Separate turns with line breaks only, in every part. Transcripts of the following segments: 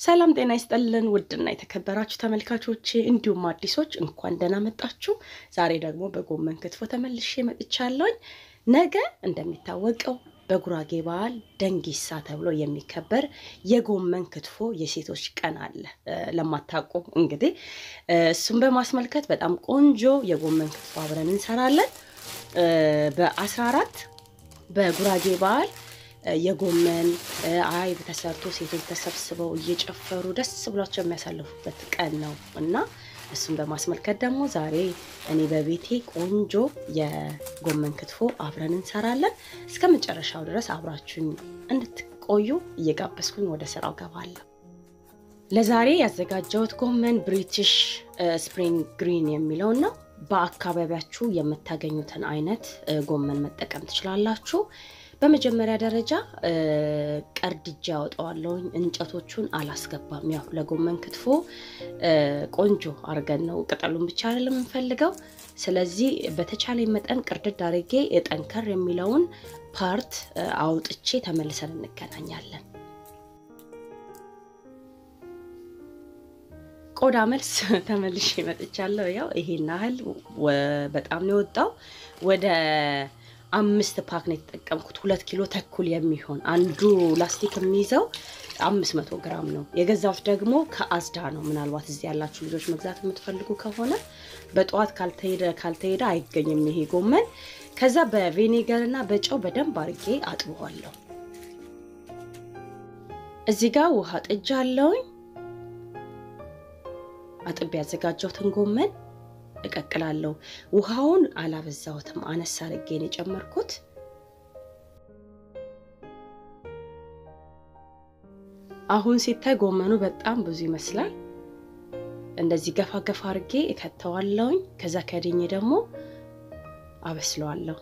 ሰላም ጤና ይስጠልን ውድና የተከበራችሁ ተመልካቾች እንዲሁም አዲሶች እንኳን ደህና መጣችሁ። ዛሬ ደግሞ በጎመን ክትፎ ተመልሼ መጥቻለሁኝ። ነገ እንደሚታወቀው በጉራጌ ባህል ደንጊሳ ተብሎ የሚከበር የጎመን ክትፎ የሴቶች ቀን አለ። ለማታውቁ እንግዲህ እሱም በማስመልከት በጣም ቆንጆ የጎመን ክትፎ አብረን እንሰራለን። በአስራ አራት በጉራጌ ባህል የጎመን አይብ ተሰርቶ ሴቶች ተሰብስበው እየጨፈሩ ደስ ብሏቸው የሚያሳልፉበት ቀን ነው እና እሱን በማስመልከት ደግሞ ዛሬ እኔ በቤቴ ቆንጆ የጎመን ክትፎ አብረን እንሰራለን። እስከ መጨረሻው ድረስ አብራችሁኝ እንድትቆዩ እየጋበዝኩኝ ወደ ስራው ገባለሁ። ለዛሬ ያዘጋጀሁት ጎመን ብሪቲሽ ስፕሪንግ ግሪን የሚለው ነው። በአካባቢያችሁ የምታገኙትን አይነት ጎመን መጠቀም ትችላላችሁ። በመጀመሪያ ደረጃ ቀርድጃ ያወጣዋለሁኝ። እንጨቶቹን አላስገባም። ያው ለጎመን ክትፎ ቆንጆ አድርገን ነው ቅጠሉን ብቻ አይደለም የምንፈልገው። ስለዚህ በተቻለ መጠን ቅርድድ አድርጌ ጠንከር የሚለውን ፓርት አውጥቼ ተመልሰን እንገናኛለን። ቆዳ መልስ ተመልሼ መጥቻለሁ። ያው ይሄን ያህል በጣም ነው የወጣው ወደ አምስት ፓክ ነው የተጠቀምኩት። ሁለት ኪሎ ተኩል የሚሆን አንዱ ላስቲክ የሚይዘው አምስት መቶ ግራም ነው የገዛሁት። ደግሞ ከአዝዳ ነው። ምናልባት እዚህ ያላችሁ ልጆች መግዛት የምትፈልጉ ከሆነ በጠዋት ካልተሄደ ካልተሄደ አይገኝም ይሄ ጎመን። ከዛ በቬኔገር እና በጨው በደንብ አድርጌ አጥበዋለሁ። እዚህ ጋር ውሃ ጥጃ አለውኝ። አጥቤ ያዘጋጀሁትን ጎመን እቀቅላለሁ። ውሃውን አላበዛሁትም፣ አነሳ አድርጌ ነው የጨመርኩት። አሁን ሲታይ ጎመኑ በጣም ብዙ ይመስላል። እንደዚህ ገፋ ገፋ አድርጌ እከተዋለሁኝ። ከዛ ከድኜ ደግሞ አበስለዋለሁ።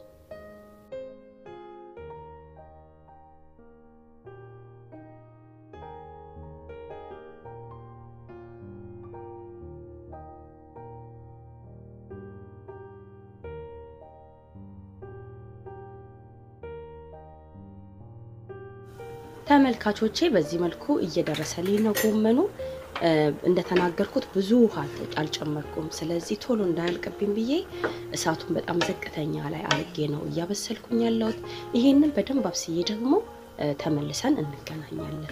ተመልካቾቼ በዚህ መልኩ እየደረሰልኝ ነው ጎመኑ። እንደተናገርኩት ብዙ ውሃ አልጨመርኩም። ስለዚህ ቶሎ እንዳያልቅብኝ ብዬ እሳቱን በጣም ዝቅተኛ ላይ አርጌ ነው እያበሰልኩኝ ያለሁት። ይሄንን በደንብ አብስዬ ደግሞ ተመልሰን እንገናኛለን።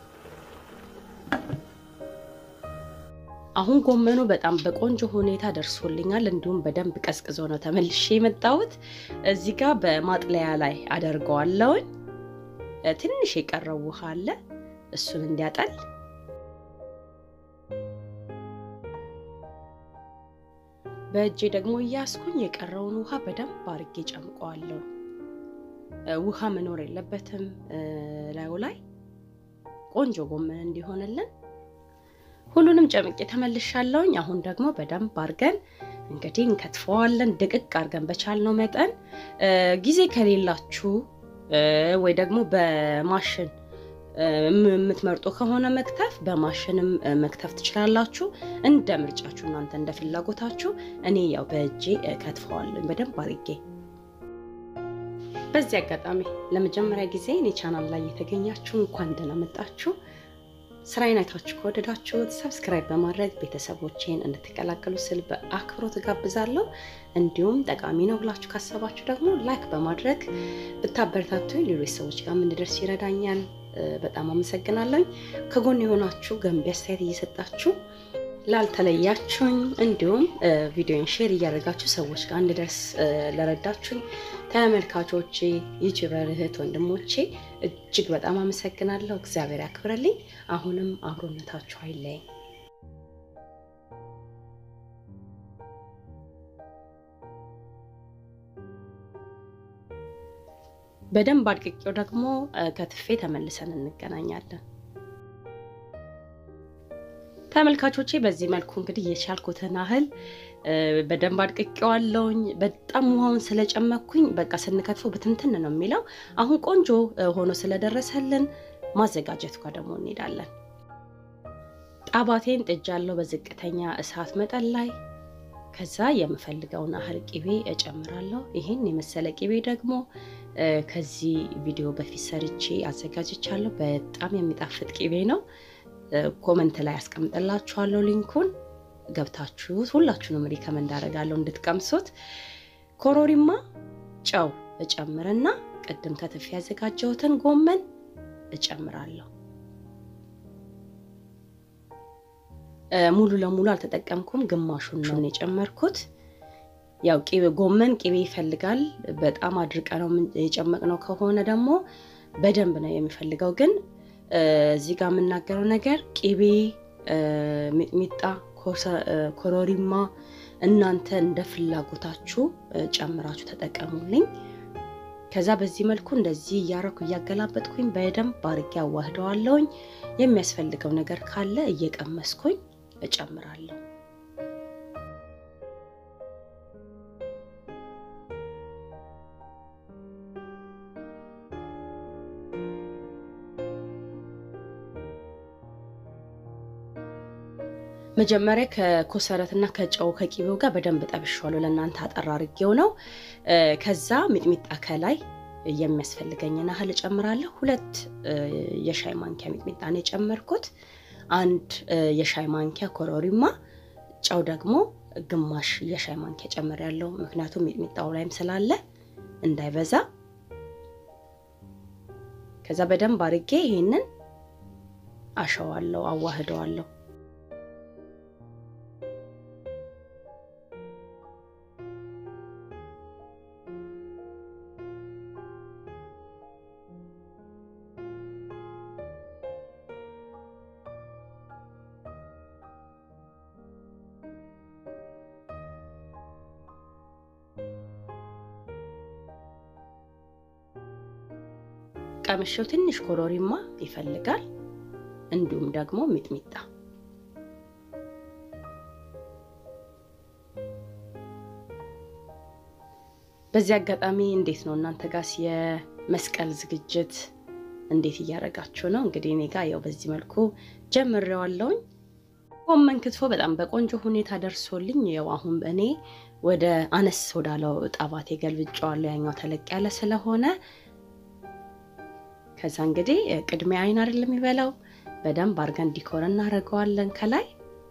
አሁን ጎመኑ በጣም በቆንጆ ሁኔታ ደርሶልኛል። እንዲሁም በደንብ ቀዝቅዞ ነው ተመልሼ የመጣሁት። እዚህ ጋር በማጥለያ ላይ አደርገዋለሁኝ። ትንሽ የቀረው ውሃ አለ፣ እሱን እንዲያጠል በእጄ ደግሞ እያስኩኝ የቀረውን ውሃ በደንብ አርጌ ጨምቀዋለሁ። ውሃ መኖር የለበትም ላዩ ላይ ቆንጆ ጎመን እንዲሆንልን ሁሉንም ጨምቄ ተመልሻለሁኝ። አሁን ደግሞ በደንብ አርገን እንግዲህ እንከትፈዋለን። ድቅቅ አርገን በቻልነው መጠን ጊዜ ከሌላችሁ ወይ ደግሞ በማሽን የምትመርጡ ከሆነ መክተፍ በማሽንም መክተፍ ትችላላችሁ። እንደ ምርጫችሁ እናንተ እንደ ፍላጎታችሁ። እኔ ያው በእጄ ከትፈዋለሁ በደንብ አርጌ። በዚህ አጋጣሚ ለመጀመሪያ ጊዜ እኔ ቻናል ላይ የተገኛችሁ እንኳን ደህና መጣችሁ። ስራዬን አይታችሁ ከወደዳችሁት ሰብስክራይብ በማድረግ ቤተሰቦቼን እንድትቀላቀሉ ስል በአክብሮት እጋብዛለሁ። እንዲሁም ጠቃሚ ነው ብላችሁ ካሰባችሁ ደግሞ ላይክ በማድረግ ብታበረታቱኝ ሌሎች ሰዎች ጋር እንድደርስ ይረዳኛል። በጣም አመሰግናለሁ። ከጎን የሆናችሁ ገንቢ አስተያየት እየሰጣችሁ ላልተለያችሁኝ፣ እንዲሁም ቪዲዮን ሼር እያደረጋችሁ ሰዎች ጋር እንድደርስ ለረዳችሁኝ ተመልካቾቼ፣ ዩቲዩበር እህት ወንድሞቼ እጅግ በጣም አመሰግናለሁ። እግዚአብሔር ያክብረልኝ። አሁንም አብሮነታችሁ አይለየኝ። በደንብ አድቅቄው ደግሞ ከትፌ ተመልሰን እንገናኛለን። ተመልካቾቼ በዚህ መልኩ እንግዲህ የቻልኩትን ያህል በደንብ አድቅቄዋለሁኝ። በጣም ውሃውን ስለጨመኩኝ በቃ ስንከትፎ ብትንትን ነው የሚለው። አሁን ቆንጆ ሆኖ ስለደረሰልን ማዘጋጀት ጋር ደግሞ እንሄዳለን። ጣባቴን ጥጃለሁ በዝቅተኛ እሳት መጠን ላይ። ከዛ የምፈልገውን ያህል ቅቤ እጨምራለሁ። ይህን የመሰለ ቅቤ ደግሞ ከዚህ ቪዲዮ በፊት ሰርቼ አዘጋጅቻለሁ። በጣም የሚጣፍጥ ቅቤ ነው። ኮመንት ላይ ያስቀምጥላችኋለሁ ሊንኩን ገብታችሁ ሁላችሁንም ሪከመንድ አደርጋለሁ እንድትቀምሱት። ኮሮሪማ ጨው እጨምርና ቅድም ከትፍ ያዘጋጀሁትን ጎመን እጨምራለሁ። ሙሉ ለሙሉ አልተጠቀምኩም፣ ግማሹን ነው የጨመርኩት። ያው ቂቤ ጎመን ቂቤ ይፈልጋል። በጣም አድርቀ ነው የጨመቅነው ከሆነ ደግሞ በደንብ ነው የሚፈልገው። ግን እዚህ ጋር የምናገረው ነገር ቂቤ፣ ሚጥሚጣ፣ ኮረሪማ እናንተ እንደ ፍላጎታችሁ ጨምራችሁ ተጠቀሙልኝ። ከዛ በዚህ መልኩ እንደዚህ እያረኩ እያገላበጥኩኝ በደንብ አድርጌ አዋህደዋለሁኝ። የሚያስፈልገው ነገር ካለ እየቀመስኩኝ እጨምራለሁ። መጀመሪያ ከኮሰረትና ከጨው ከቂቤው ጋር በደንብ ጠብሻለሁ። ለእናንተ አጠር አድርጌው ነው። ከዛ ሚጥሚጣ ከላይ የሚያስፈልገኝን ያህል እጨምራለሁ። ሁለት የሻይ ማንኪያ ሚጥሚጣ ነው የጨመርኩት። አንድ የሻይ ማንኪያ ኮረሪማ፣ ጨው ደግሞ ግማሽ የሻይ ማንኪያ ጨምሬያለሁ። ምክንያቱም ሚጥሚጣው ላይም ስላለ እንዳይበዛ። ከዛ በደንብ አድርጌ ይሄንን አሸዋለሁ፣ አዋህደዋለሁ። ቀምሼው ትንሽ ኮረሪማ ይፈልጋል፣ እንዲሁም ደግሞ ሚጥሚጣ። በዚህ አጋጣሚ እንዴት ነው እናንተ ጋስ የመስቀል ዝግጅት እንዴት እያደረጋችሁ ነው? እንግዲህ እኔ ጋር ያው በዚህ መልኩ ጀምሬዋለሁኝ። ጎመን ክትፎ በጣም በቆንጆ ሁኔታ ደርሶልኝ ያው አሁን እኔ ወደ አነስ ወዳለው ጣባቴ ገልብጫዋለሁ። ያኛው ተለቅ ያለ ስለሆነ ከዛ እንግዲህ ቅድሚያ አይን አይደል የሚበላው፣ በደንብ አድርገን ዲኮር እናደርገዋለን ከላይ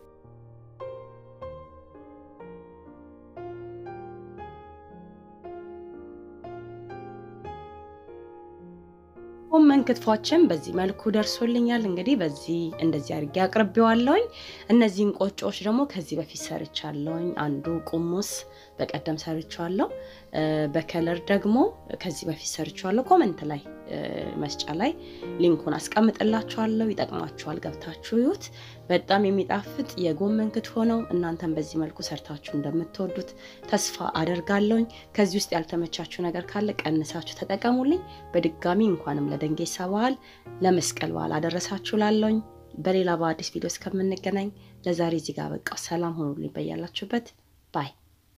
ጎመን ክትፏችን በዚህ መልኩ ደርሶልኛል። እንግዲህ በዚህ እንደዚህ አድርጌ አቅርቤዋለሁኝ። እነዚህን ቆጮዎች ደግሞ ከዚህ በፊት ሰርቻለሁኝ። አንዱ ቁሙስ በቀደም ሰርቻለሁ። በከለር ደግሞ ከዚህ በፊት ሰርቻለሁ። ኮመንት ላይ መስጫ ላይ ሊንኩን አስቀምጥላችኋለሁ። ይጠቅማችኋል፣ ገብታችሁ ይዩት። በጣም የሚጣፍጥ የጎመን ክትፎ ነው። እናንተም በዚህ መልኩ ሰርታችሁ እንደምትወዱት ተስፋ አደርጋለሁኝ። ከዚህ ውስጥ ያልተመቻችሁ ነገር ካለ ቀንሳችሁ ተጠቀሙልኝ። በድጋሚ እንኳንም ለደንጌሳ በዓል ለመስቀል በዓል አደረሳችሁ ላለሁኝ። በሌላ በአዲስ ቪዲዮ እስከምንገናኝ ለዛሬ እዚህ ጋር በቃ ሰላም ሆኑልኝ በያላችሁበት ባይ